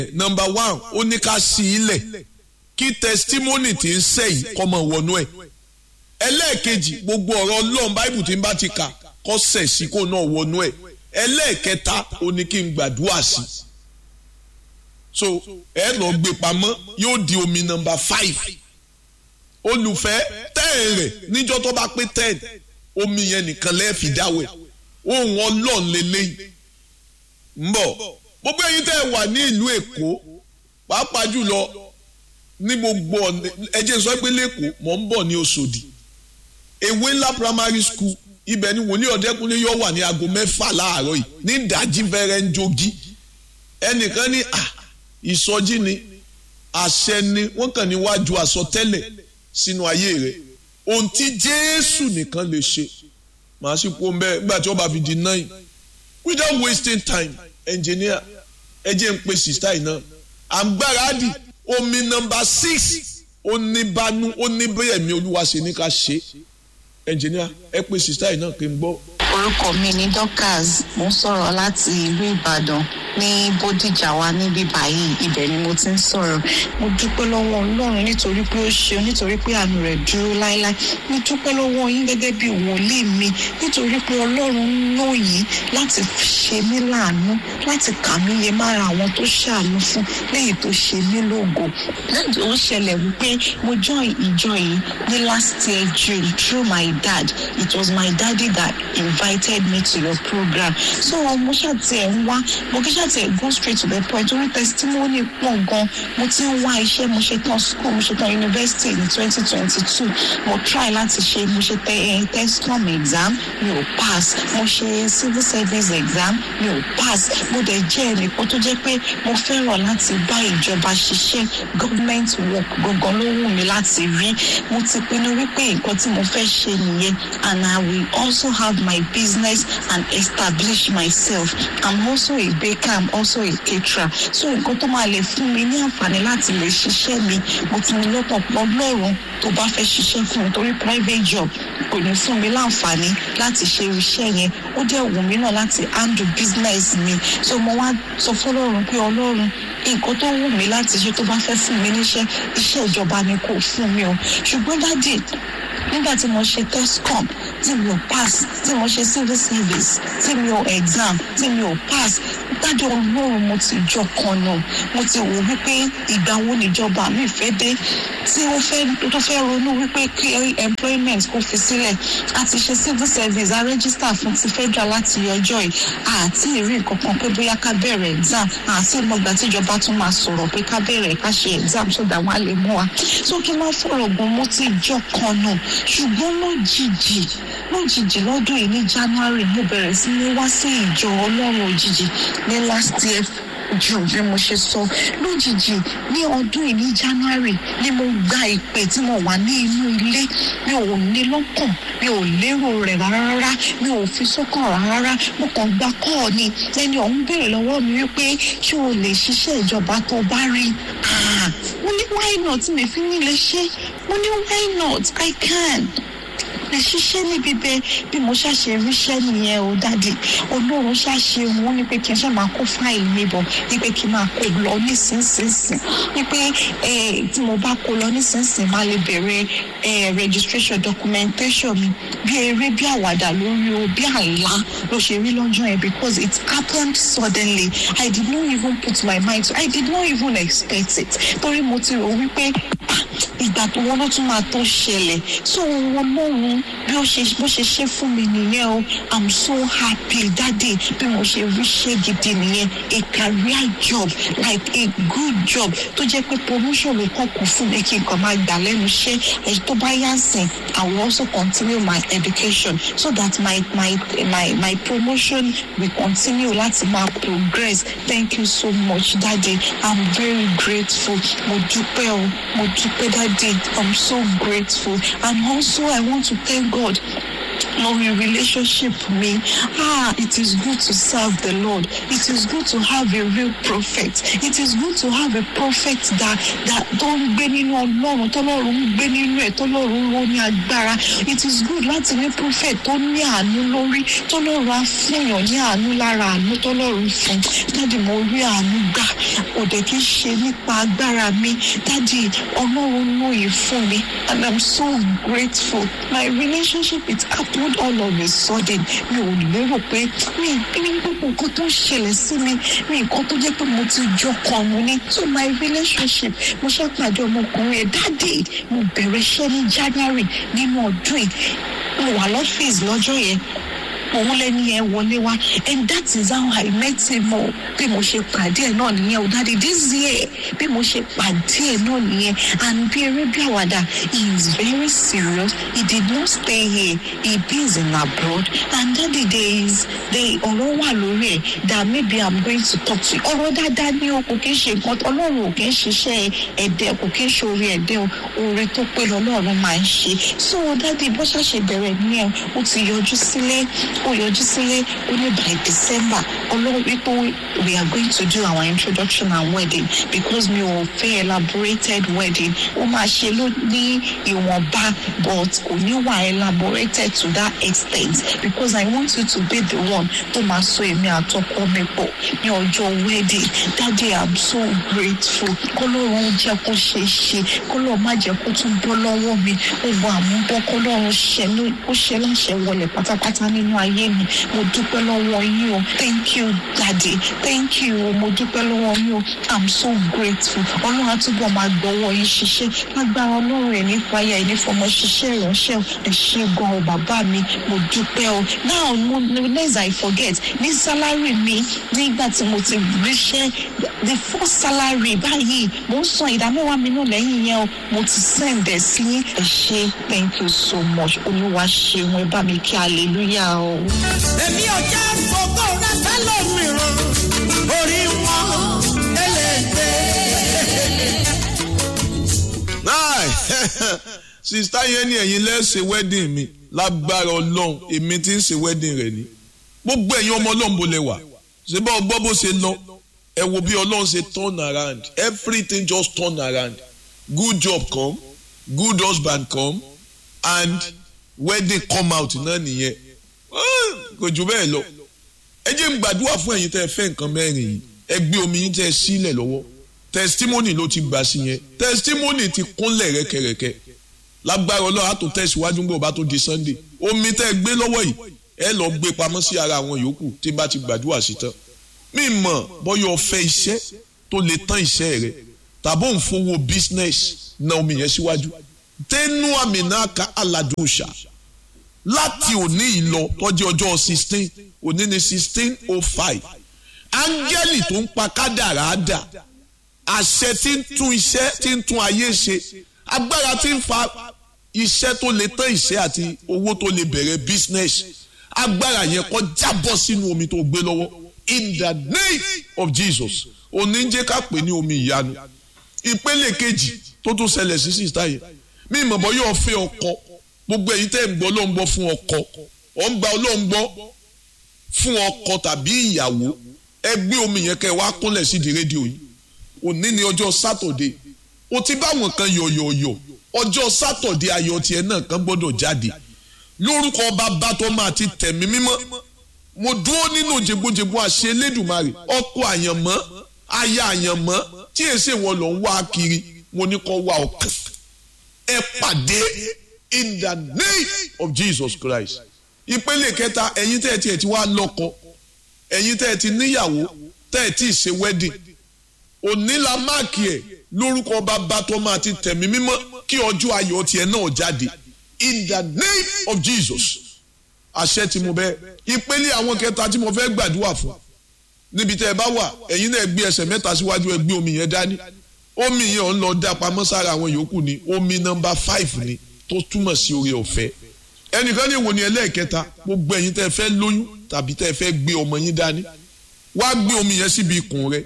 number one ó ní ká sí ilẹ̀ kí testimony ti ń sẹ́yìn kọ́ mọ̀ wọnú ẹ̀ ẹlẹ́ẹ̀kejì gbogbo ọ̀rọ̀ ọlọ́run báìbù tí ń bá ti kà kọ́ sẹ̀ sí kó náà wọnú ẹ̀ ẹlẹ́ẹ̀kẹta ó ní kí n gbàdúrà sí so ẹ lọ gbé pamọ́ yóò di omi number five olùfẹ́ ten rẹ̀ níjọ́ tó bá pé ten omi yẹn nìkan lẹ́ẹ̀fì dáwẹ̀ ohun ọlọ́run lélẹ́yìn ń bọ̀ gbogbo ẹ̀yin tẹ́ ẹ wà ní ìlú èkó pàápàá jùlọ ní gbogbo ẹjẹ sọ pé lẹ́kọ̀ọ́ mọ̀ ń bọ̀ ní Òṣòdì ewé ńlá primary school ibẹ̀ ni wòlíì ọ̀dẹ́kunlé yóò wà ní aago mẹ́fà láàárọ̀ yìí ní ìdájí fẹ́rẹ́ ń jogi ẹnìkan ní à ìsọjí ni àṣẹ ni wọ́n kàn níwájú àsọtẹ́lẹ̀ sínú ayé rẹ̀ ohun tí Jésù nìkan lè ṣe màá sì kó mbẹ́ nígbà tí wọ́n bá fi di nine without wasting time engineer ẹ jẹ́ ń pe sista yìí náà àgbáradì omi nọ́mbà six oníbanu oníbẹ̀yẹ̀mí olúwa ṣe ní ká ṣe engineer ẹ pe sista yìí náà kí n gbọ́. orúkọ mi ni Dorcas mo ń sọ̀rọ̀ láti ìlú Ìbàdàn ní Bódìjà wa níbí báyìí ibẹ̀ ni mo ti ń sọ̀rọ̀ mo dúpẹ́ lọ́wọ́ Ọlọ́run nítorí pé ó ṣe nítorí pé àánú rẹ̀ dúró láéláé mo dúpẹ́ lọ́wọ́ yín gẹ́gẹ́ bí wòlíì mi nítorí pé Ọlọ́run lò yín láti ṣe mí láàánú láti kà mí yẹ mára àwọn tó ṣàánú fún lẹ́yìn tó ṣe mí lógo lẹ́yìn ó ṣẹlẹ̀ wípé mo join ìjọ yìí ní last year June through my dad it was my daddy that invited me to your program so mo ṣàtì ẹ̀ ń wá mo kí ṣàtì ẹ̀ go straight to the point orí testimony pọ̀ gan mo ti ń wá iṣẹ́ mo ṣe tán school mo ṣe tán university ní twenty twenty two mo try láti ṣe mo ṣe tẹ ẹ tescom exam mi ò pass mo ṣe civil service exam mi ò pass mo dẹ̀ jẹ́ ẹnìkan tó jẹ́ pé mo fẹ́ràn láti bá ìjọba ṣiṣẹ́ government work gangan ló wù mí láti rí mo ti pinnu wípé nǹkan tí mo fẹ́ ṣe nìyẹn and I will also have my business and establish myself I'm also a baker I'm also a caterer so nǹkan tó máa lè fún mi ní àǹfààní láti lè ṣiṣẹ́ mi mo ti ní lọ́pọ̀ pọ̀ lọ́rùn tó bá fẹ́ ṣiṣẹ́ fún mi torí private job kò ní fún mi láǹfààní láti ṣe iṣẹ́ yẹn ó dẹ̀ wù mí náà láti handle business mi so mo wá sọ fọlọ́run pé ọlọ́run nǹkan tó wù mí láti ṣe tó bá fẹ́ fún mi níṣẹ́ iṣẹ́ ìjọba ni kò fún mi o ṣùgbọ́n dádì nígbà tí mo ṣe tescom tí mi ò pass tí mo ṣe civil service tí mi ò exam tí mi ò pass dájọ́ ọlọ́run mo ti jọ kan nù mo ti wò wípé ìgbà wo níjọba mi fẹ́ dé tí ó fẹ́ tó fẹ́ ronú wípé kí employment kò fi sílẹ̀ a ti ṣe civil service a register fún ti federal láti ọjọ́ yìí àti ìrí nǹkan kan pé bóyá ká bẹ̀rẹ̀ exam àti ìmọ̀gbà tíjọba tún máa sọ̀rọ̀ pé ká bẹ̀rẹ̀ ká ṣe exam so that wọ́n á lè mú wa so kí n má fọ̀rọ̀ gùn mo ti jọ kan nù ṣùgbọ́n lójijì lójijì lọ́dún yìí ní January mo bẹ̀rẹ̀ sí ní wá sí ìjọ ọlọ́run òjijì ní last year jù bí mo ṣe sọ lójijì ní ọdún yìí ní January ni mo gba ìpè tí mo wà ní inú ilé mi ò ní lọ́kàn mi ò lérò rẹ̀ rárá mi ò fi sọ́kàn rárá mo kàn gba kọ́ọ̀ ni ẹni ọ̀hún béèrè lọ́wọ́ mi wípé ṣé o lè ṣiṣẹ́ ìjọba tó bá rí mo ní why not mi fi ní lè ṣe mo ní why not I can ẹ ṣiṣẹ́ níbi bẹ́ẹ̀ bí mo ṣàṣe ríṣẹ́ nìyẹn o dáàdì olóòrùn ṣàṣe wọn ní pé kí n ṣe máa kó fáìlì mi bọ̀ ní pé kí n máa kó lọ nísinsìnyí ní pé tí mo bá kó lọ nísinsìnyí máa lè bẹ̀rẹ̀ registration documentation mi bí eré bí àwàdà lórí o bí àlá ló ṣe rí lọ́jọ́ yẹn because it happened suddenly I did not even put my mind to I did not even expect it torí mo ti rò wípé ìgbà tó wọn ló tún máa tó ṣẹlẹ̀ so wọn lóhun bí ó ṣe bó ṣe ṣe fún mi nìyẹn o i'm so happy daddy bí mo ṣe rí ṣe gidi nìyẹn a career job like a good job tó jẹ́ pé promotion ló kàn kù fún mi kí n kàn máa gbà lẹ́nu iṣẹ́ ẹ̀ tó bá yá sìn i will also continue my education so that my my my my promotion will continue láti máa progress thank you so much daddy i'm very grateful mo dúpẹ́ o mo dúpẹ́ daddy i'm so grateful and also i want to thank god lórí relationship mi ah it is good to serve the lord it is good to have a real prophet it is good to have a prophet that that tó ń gbé nínú ọlọ́run tọ́lọ́run ń gbé nínú ẹ̀ tọ́lọ́run ló ní agbára it is good láti ní prophet tó ní àánú lórí tọ́lọ́run á fúnyàn ní àánú lára àánú tọ́lọ́run fún dáàdì mo rí àánú gbà òde kì í ṣe nípa agbára mi dáàdì ọlọ́run lóye fún mi and i'm so grateful my relationship it happened all of a sudden mi ò lérò pé mi ní gbogbo nǹkan tó ń ṣẹlẹ̀ sí mi mi nǹkan tó jẹ́ pé mo ti jọ kan mo ní so my relationship mo ṣàpàdé ọmọkùnrin ẹ̀ dáàdì mo bẹ̀rẹ̀ iṣẹ́ ní january nínú ọdún yìí mo wà lọ́fíìsì lọ́jọ́ yẹn òun lẹni yẹn wọlé wá and that is how i met him o bí mo ṣe pàdé ẹ náà nìyẹn o dáadé this year bí mo ṣe pàdé ẹ náà nìyẹn and bí eré bí àwàdà he is very serious he did not stay here he is in abroad and daddy there is there ọ̀rọ̀ wà lórí ẹ̀ that maybe i'm going to talk to you ọ̀rọ̀ dáadáa ní o kò kí ń ṣe nǹkan ọlọ́run ò kí ń ṣiṣẹ́ ẹ̀dẹ̀ kò kí ń ṣe orí ẹ̀dẹ̀ o oore tó pé lọ́lọ́run máa ń ṣe so daddy bó ṣàṣe bẹ̀rẹ̀ nìyẹn ó ti yọjú sílé ó yọjú sílé ó ní by december ọlọ́run wípé we are going to do our introduction and wedding because mi ò fẹ́ elaborated wedding ó máa ṣe ló ní ìwọ̀nba but kò ní wà elaborated to that extent because i want you to be the one tó máa so èmi àtọkọ mi pọ̀ ní ọjọ́ wedding daddy i'm so grateful kọ́lọ́run jẹ́ kó ṣe é ṣe kọ́lọ́run má jẹ́ kó tún bọ́ lọ́wọ́ mi gbogbo àmúbọ́ kọ́lọ́run ṣe ó ṣe láṣẹ wọlé pátápátá nínú ayé mi mo dúpẹ́ lọ́wọ́ yín o thank you daddy thank you o mo dúpẹ́ lọ́wọ́ yín o i'm so grateful ọlọ́run àtúbọ̀ máa gbọ́wọ́ yín ṣiṣẹ́ lágbára ọlọ́run ẹ̀ nípa ayé ẹ̀ nífọmọ ṣiṣẹ́ ìránṣẹ́ ẹ̀ ṣe gan o bàbá mi mo dúpẹ́ o now mo less i forget ní salary mi nígbà tí mo ti ríṣẹ́ the first salary báyìí mo ń san ìdámẹ́wàá mi náà lẹ́yìn yẹn o mo ti send ẹ̀ sí ẹ̀ ṣe thank you so much olúwa ṣeun ẹ bá mi kí hallelujah o. èmi ò jẹ́ fògó rẹ fẹ́lẹ̀ mìíràn orí wọn eléèdè. sista yẹn ni ẹ̀yin lẹ́sẹ̀ wedding mi lágbára ọlọ́run èmi ti ń ṣe wedding rẹ̀ ni gbogbo ẹ̀yin ọmọ ọlọ́run bó lẹ wà ṣé bá ọgbọ́ bó ṣe lọ ẹ wo bí ọlọ́run ṣe turn around everything just turn around good job come good husband come and wedding come out náà nìyẹn kò jù bẹ́ẹ̀ lọ ẹ jẹ́ n gbàdúrà fún ẹ̀yin tẹ́ ẹ fẹ́ nǹkan mẹ́rin yìí ẹ gbé omi yín tẹ́ ẹ sílẹ̀ lọ́wọ́ testimony ló ti gbà sí yẹn testimony ti kúnlẹ̀ rẹ́kẹrẹ́kẹ́ lágbára ọlọ́run á tó tẹ̀síwájú gbọ́ bá tó di sunday omi tẹ́ ẹ gbé lọ́wọ́ yìí ẹ lọ gbé pamọ́ sí ara àwọn yòókù tí bá ti gbàdúrà sí tán mi mọ̀ bọ́yọ̀ ọ̀fẹ́ iṣẹ́ tó lè tán iṣẹ́ rẹ tàbí òun fowó business na omi yẹn síwájú tẹnu àmì náà ká aládùúṣà láti òní ìlọ tọ́jú ọjọ́ sixteen òní ni sixteen oh five áńgẹ́lì tó ń pa kádàrá dà àṣẹ tí ń tún iṣẹ́ tí ń tún ayé ṣe agbára tí ń fa iṣẹ́ tó lè tán iṣẹ́ àti owó tó lè bẹ̀rẹ̀ business agbára yẹn kó jábọ́ sínú omi tó gbé lọ́wọ́ in the name of Jesus òní ń jẹ́ ká pè ní omi ìyanu ìpele kejì tó tún ṣẹlẹ̀ sí sísá yẹn mí ìmọ̀ bọ́ yóò fẹ́ ọkọ gbogbo èyí tẹ́ ń gbọ́ ló ń gbọ́ fún ọkọ ọ̀ ń gba ọlọ́run gbọ́ fún ọkọ tàbí ìyàwó ẹ gbé omi yẹn kẹ́ ẹ wá kúnlẹ̀ sí di rédíò yìí òní ni ọjọ́ sátọ̀dé o ti bá àwọn kan yọ̀yọ̀yọ̀ ọjọ́ sátọ̀dé ayọ̀ tiẹ̀ náà kan gbọ́dọ̀ jáde lórúkọ bàbá tó máa ti tẹ̀mí mímọ́ mo dúró nínú jẹgbójẹgbó àṣẹ elédùnmarè ọkọ àyànmọ́ aya àyànmọ́ tí èsè wọn lọ ń wá kiri mo ní kó wá ọkàn ẹ pàdé in the name of Jesus Christ ìpele kẹta ẹ̀yin tẹ́ ẹ tiẹ̀ ti wá lọ́kọ ẹ̀yin tẹ́ ẹ ti níyàwó tẹ́ ẹ ti ṣe wedding òní la máàkì ẹ̀ lórúkọ bàbá tó máa ti tẹ̀mí mímọ́ kí ọjọ́ ayọ̀ tiẹ̀ náà jáde in the name of Jesus àṣẹ tí mo bẹ ìpele àwọn kẹta tí mo fẹ́ gbàdúrà fún níbi tẹ́ ẹ bá wà ẹ̀yin náà gbé ẹsẹ̀ mẹ́ta síwájú ẹ gbé omi yẹn dání omi yẹn ò ń lọ dá pamọ́ sára àwọn yòókù ni omi nọ́mbà five ni tó túmọ̀ sí oore ọ̀fẹ́ ẹnìkan ní ìwò ni ẹlẹ́ẹ̀kẹta gbogbo ẹ̀yin tẹ́ ẹ fẹ́ lóyún tàbí tẹ́ ẹ fẹ́ gbé ọmọ yín dání wá gbé omi yẹn síbi ikùn rẹ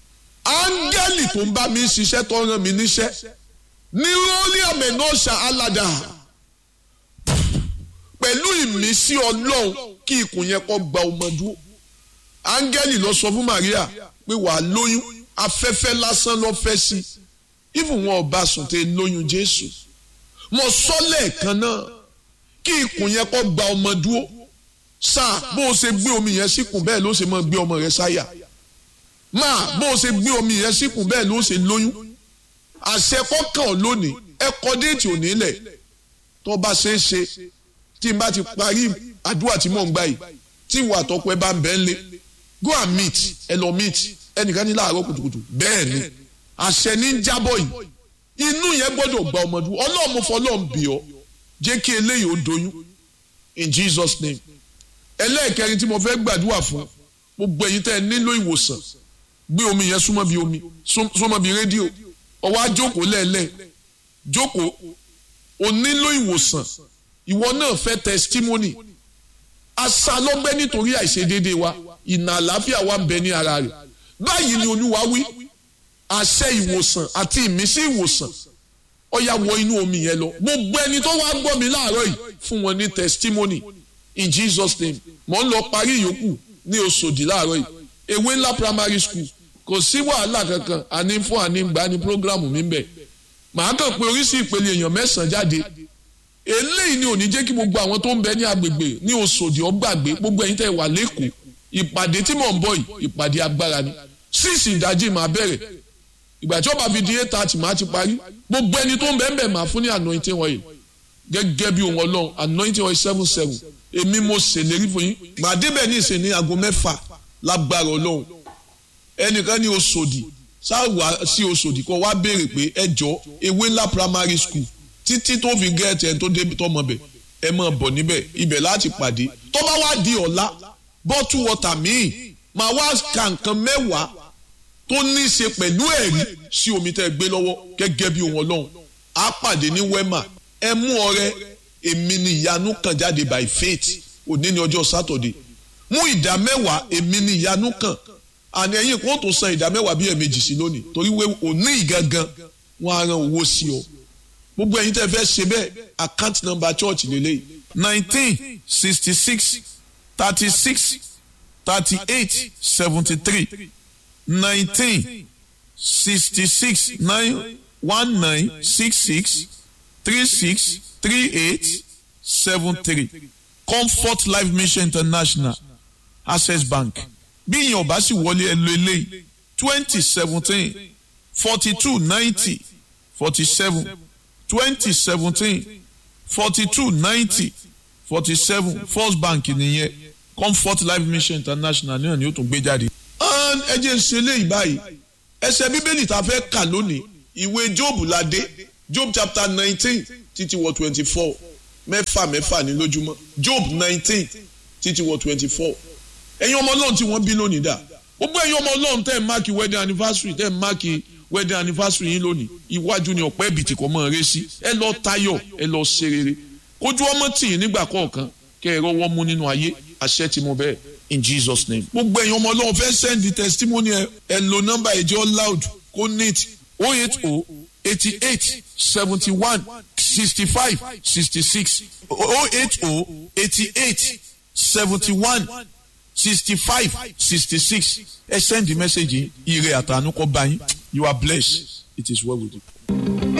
áńgẹ́lì tó ń bá mi ṣiṣẹ́ tó rán mi níṣẹ́ ní rọ́ọ̀lì àmẹ́nọ́ṣà aládà pẹ̀lú ìmísí ọlọ́run kí ikùn yẹn kó gba ọmọ dúró áńgẹ́lì lọ sọ fún Maria pé wàá lóyún afẹ́fẹ́ lásán lọ fẹ́ sí even wọn ò bá sùn tẹ lóyún Jésù mo sọ lẹ́ẹ̀kan náà kí ikùn yẹn kó gba ọmọ dúró sáà bó o ṣe gbé omi yẹn síkùn bẹ́ẹ̀ ló ṣe máa gbé ọmọ rẹ sáyà máa bó o ṣe gbé omi yẹn síkùn bẹ́ẹ̀ ló ṣe lóyún àṣẹ kọ́kàn lónìí ẹ kọ déètì òní lẹ̀ tó bá ṣe é ṣe tí n bá ti parí àdúrà tí mò ń gbà yìí tí ìwà àtọ́kọ ẹ bá ń bẹ́ẹ̀ lé go and meet ẹ lọ meet ẹnìkan ní láàárọ̀ kùtùkùtù bẹ́ẹ̀ ni àṣẹ ní ń jábọ̀ yìí inú yẹn gbọ́dọ̀ gba ọmọdé ọlọ́run mo fọ ọlọ́run bì ọ́ jẹ́ kí eléyìí ó doyún in Jesus name ẹlẹ́ẹ̀kẹrin tí mo fẹ́ gbàdúrà fún gbogbo ẹ̀yin tẹ́ ẹ nílò ìwòsàn gbé omi yẹn súnmọ́ bí omi súnmọ́ bí rédíò ọwọ́ á jókòó lẹ́ẹ̀lẹ́ jókòó o nílò ìwòsàn ìwọ náà fẹ́ testimony asa lọ́gbẹ́ nítorí àìṣedéédéé wa ìnà àlàáfíà wa ń bẹ ní ara rẹ̀ báyìí ni olúwa wí àṣẹ ìwòsàn àti ìmísí ìwòsàn ó yá wọ inú omi yẹn lọ gbogbo ẹni tó wá gbọ́ mi láàárọ̀ yìí fún wọn ní testimony in Jesus name mò ń lọ parí ìyókù ní Òṣòdì láàárọ̀ yìí ewé ńlá primary school kò sí wàhálà kankan àní fún àní gbà ní programu mi bẹ̀ màá kàn pé oríṣi ìpele èèyàn mẹ́sàn-án jáde eléyìí ni ò ní jẹ́ kí gbogbo àwọn tó ń bẹ ní agbègbè ní Òṣòdì ọgbàgbé gbogbo ẹ̀yin tẹ́ wà lẹ́kọ̀ọ́ ìpàdé tí mò ń bọ̀ yìí ìpàdé agbára ni síìsì ìdájí máa bẹ̀rẹ̀ ìgbà tí ó bá fi di eight thirty máa ti parí gbogbo ẹni tó ń bẹ ń bẹ máa fún ní anointing oil gẹ́gẹ́ bí ohun ọlọ́run anointing oil seven seven èmi mo ṣèlérí fún yín màá débẹ̀ ní ìsìn ní aago mẹ́fà lágbára ọlọ́run ẹnìkan ní Òṣòdì sáwà sí Òṣòdì kó wá béèrè pé ẹ jọ ewé ńlá primary school títí tó fi gẹ́ẹ̀tì ẹ̀ tó débi tọmọ bẹ̀ ẹ máa bọ̀ níbẹ̀ ibẹ̀ láti pàdé tó bá wá di ọ̀la bọ́tù wọ́tà míì máa wá ka nǹkan mẹ́wàá tó ní í ṣe pẹ̀lú ẹ̀rí sí omi tẹ́ ẹ gbé lọ́wọ́ gẹ́gẹ́ bí ohun ọlọ́run á pàdé ní wema ẹ mú ọrẹ èmi ni ìyanu kan jáde by faith òní ní ọjọ́ sátọ̀dé mú ìdá mẹ́wàá èmi ni ìyanu kan àní ẹ̀yin kò tó san ìdá mẹ́wàá bí ẹ̀mejì sí lónìí torí wé òní ìgangan wọn á ran owó sí ọ gbogbo ẹ̀yin tẹ́ fẹ́ ṣe bẹ́ẹ̀ account number church lélẹ́yìí nineteen sixty six thirty six thirty eight seventy three nineteen sixty six nine one nine six six three six three eight seven three comfort life mission international access bank bí ìyẹn ò bá sì wọlé ẹ lo eléyìí twenty seventeen forty two ninety forty seven twenty seventeen forty two ninety forty seven first bank nìyẹn comfort life mission international náà ni ó tún gbé jáde. ẹ jẹ́ ń ṣe eléyìí báyìí ẹsẹ̀ bíbélì tá a fẹ́ kà lónìí ìwé job la dé job chapter nineteen títí wọ twenty four mẹ́fà mẹ́fà ní lójúmọ́ job nineteen títí wọ twenty four ẹ̀yin ọmọ ọlọ́run tí wọ́n bí lónìí dà gbogbo ẹ̀yin ọmọ ọlọ́run tẹ́ ẹ̀ máàkì wedding anniversary tẹ́ ẹ̀ máàkì wedding anniversary yín lónìí iwájú ni ọ̀pẹ́ ìbìtì kọ́ mọ́ ẹ rẹ́ sí ẹ lọ tayọ̀ ẹ lọ ṣe rere kójú ọmọ tì í nígbà kọ̀ọ̀kan kẹ́ ẹ rọwọ́ mú nínú ayé àṣẹ tí mo bẹ́ẹ̀ in Jesus name. gbogbo ẹ̀yin ọmọ ọlọ́run fẹ́ send the testimony ẹ ẹ lo nọ́mbà ìjọ loud kó neat oh eight oh eighty eight seventy one sixty five sixty six oh eight oh eighty eight seventy one sixty five sixty six ẹ send the message yìí ire àtànú kọ́ bá yín you are blessed it is well with you.